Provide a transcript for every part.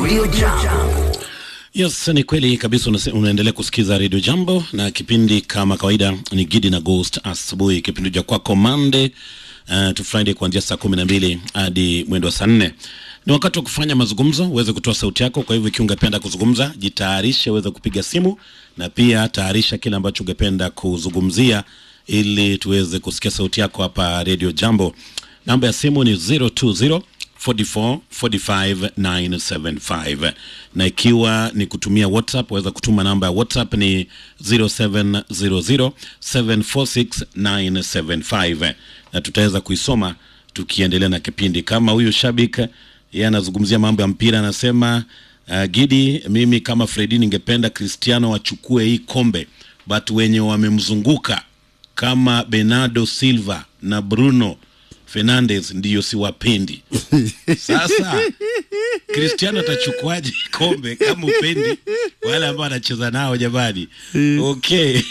Radio Jambo. Yes, ni kweli kabisa. unase- Unaendelea kusikiza Radio Jambo na kipindi kama kawaida ni Gidi na Ghost asubuhi, kipindi cha kwako Monday uh, to Friday kuanzia saa kumi na mbili hadi mwendo wa saa nne. Ni wakati wa kufanya mazungumzo, uweze kutoa sauti yako. Kwa hivyo ikiwa ungependa kuzungumza, jitayarishe uweze kupiga simu, na pia tayarisha kile ambacho ungependa kuzungumzia ili tuweze kusikia sauti yako hapa Radio Jambo. Namba ya simu ni 020 44 45 975 na ikiwa ni kutumia WhatsApp waweza kutuma namba ya WhatsApp ni 0700 746 975 na tutaweza kuisoma tukiendelea na kipindi. Kama huyu shabik yeye anazungumzia mambo ya mpira, anasema uh, Gidi, mimi kama Fredi ningependa Cristiano wachukue hii kombe, but wenye wamemzunguka kama Bernardo Silva na Bruno Fernandes ndiyo siwapendi. Sasa Cristiano atachukuaje kombe kama upendi wale ambao anacheza nao jamani? Okay.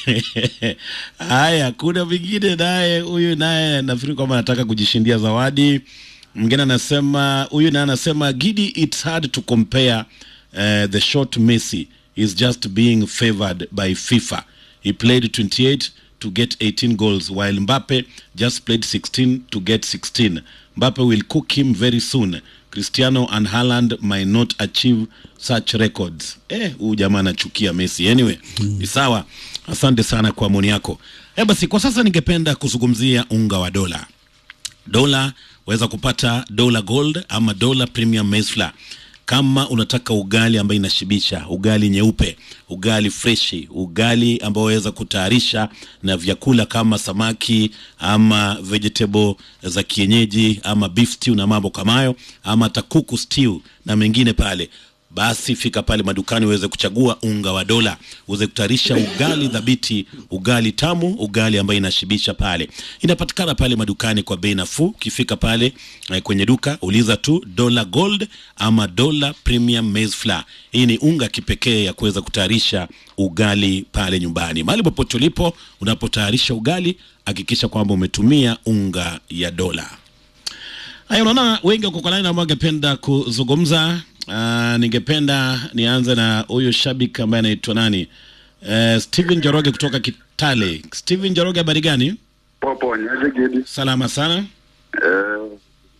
Haya, kuna mwingine naye, huyu naye nafikiri kwamba anataka kujishindia zawadi. Mwingine anasema, huyu naye anasema Gidi, it's hard to compare uh, the short Messi is just being favored by FIFA. He played 28 to get 18 goals while Mbappe just played 16 to get 16. Mbappe will cook him very soon. Cristiano and Haaland might not achieve such records. Eh, huyu jamaa anachukia Messi. Anyway, ni sawa. Asante sana kwa maoni yako. Eh, basi kwa sasa ningependa kuzungumzia unga wa dola dola waweza kupata dola gold ama dola premium maize flour kama unataka ugali ambayo inashibisha ugali nyeupe ugali freshi ugali ambao waweza kutayarisha na vyakula kama samaki ama vegetable za kienyeji ama beef stew na mambo kama hayo ama hata kuku stew na mengine pale basi fika pale madukani uweze kuchagua unga wa dola uweze kutayarisha ugali dhabiti ugali tamu ugali ambayo inashibisha pale inapatikana pale madukani kwa bei nafuu ukifika pale eh, kwenye duka uliza tu dola gold ama dola premium maize flour hii ni unga kipekee ya kuweza kutayarisha ugali pale nyumbani mahali popote ulipo unapotayarisha ugali hakikisha kwamba umetumia unga ya dola Haya, unaona wengi wako kwa line ambao wangependa kuzungumza. Uh, ningependa nianze na huyu shabiki ambaye anaitwa nani? Uh, Steven Joroge kutoka Kitale. Steven Joroge, habari gani? Popo niaje Gidi? Salama sana. Eh,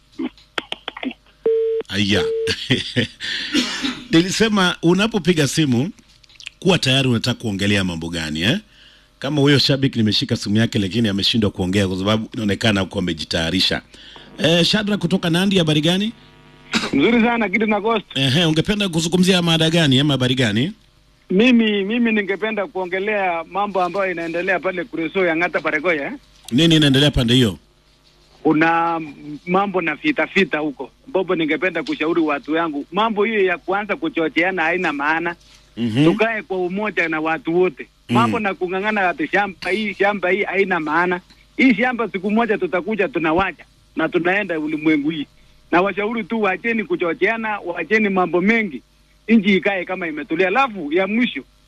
Aya, nilisema unapopiga simu kuwa tayari unataka kuongelea mambo gani eh? Kama huyo shabiki nimeshika simu yake, lakini ameshindwa kuongea kwa sababu inaonekana huko amejitayarisha. Eh, Shadra kutoka Nandi, habari gani? Mzuri sana Gidi na Ghost. Ehe, ungependa kuzungumzia mada gani ama habari gani? Mimi mimi ningependa kuongelea mambo ambayo inaendelea pale Kureso ya Ng'ata Paregoya. eh. Nini inaendelea pande hiyo? Kuna mambo na fita fita huko. Bobo, ningependa kushauri watu yangu, mambo hiyo ya kuanza kuchocheana haina maana. Mhm. Tukae kwa umoja na watu wote. Mambo na kung'ang'ana ati shamba hii shamba hii haina maana. Hii shamba siku moja tutakuja tunawacha na tunaenda ulimwengu hii. Na washauri tu wacheni kuchocheana, wacheni mambo mengi. Nchi ikae kama imetulia. Alafu ya mwisho